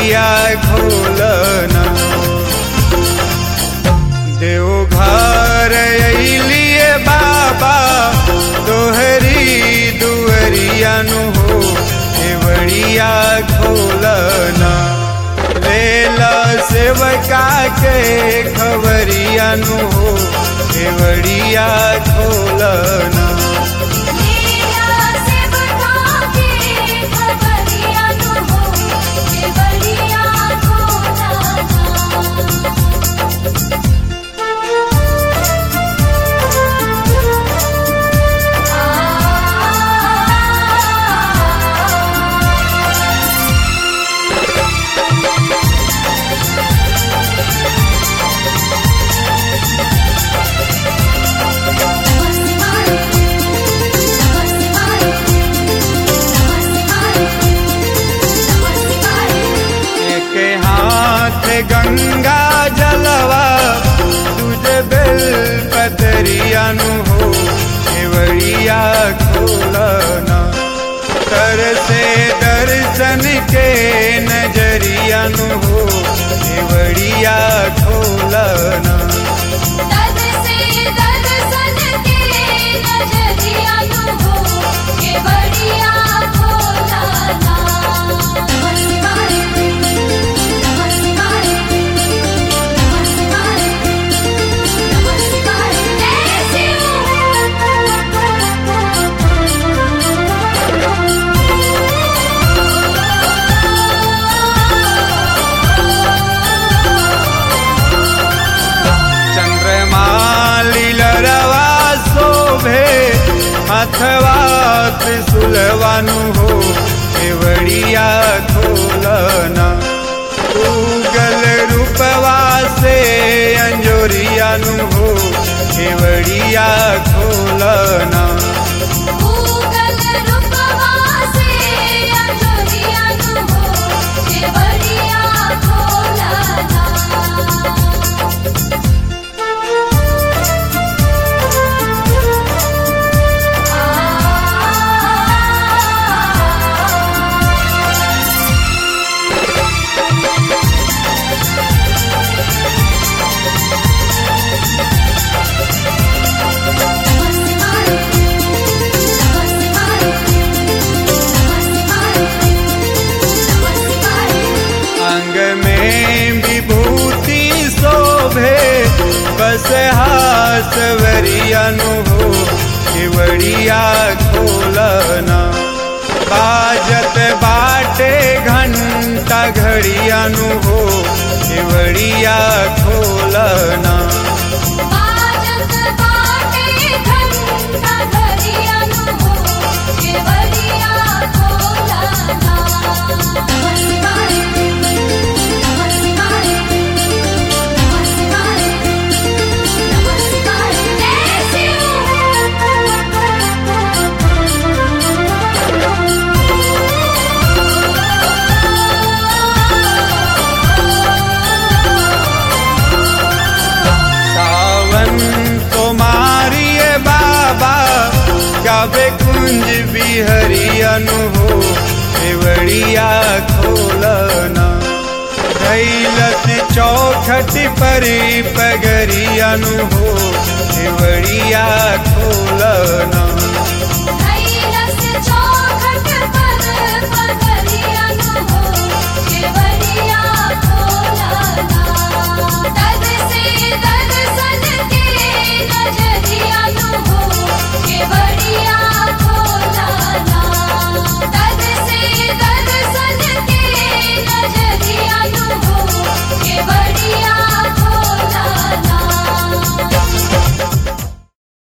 केवड़िया खोलना देवघर अलिए बाबा तोहरी दुअरिया नु हो केवड़िया खोलना लेला सेवका के खबरिया नु हो केवड़िया खोलना लीला से बता के खबरिया नु हो केवड़िया खोलना एक हाथ गंगा जलवा तुझे बेल पतरिया नु हो केवड़िया खोलना कर से दर्शन के नजरिया नु हो केवड़िया खोलना दर से दर्शन के नजरिया नु हो केवड़िया खोलना नमस्कार नमस्कार नमस्कार नमस्कार जय चंद्रमाली लरवा शोभे अथवा त्रिशूलवानु हो केवड़िया खोलना गल रूपवा से अंजोरियानु हो केवड़िया खोलना गूगल रूपवा से अंजोरिया नु हो केवड़िया खोलना अंग में विभूति शोभे बस हासवरियानु हो केवड़िया खोलना बाजत बाटे घंटा घड़ियानु हो केवड़िया खोलना बाजत बाटे घंटा घरिया नु हो केवड़िया खोलना नमस्कार नमस्कार नमस्कार नमस्कार जय सावन तुम्हारिए बाबा गावे कुंज बिहरियनु हो केवड़िया खोलना कैलस चौखट पर पगरियनु हो केवड़िया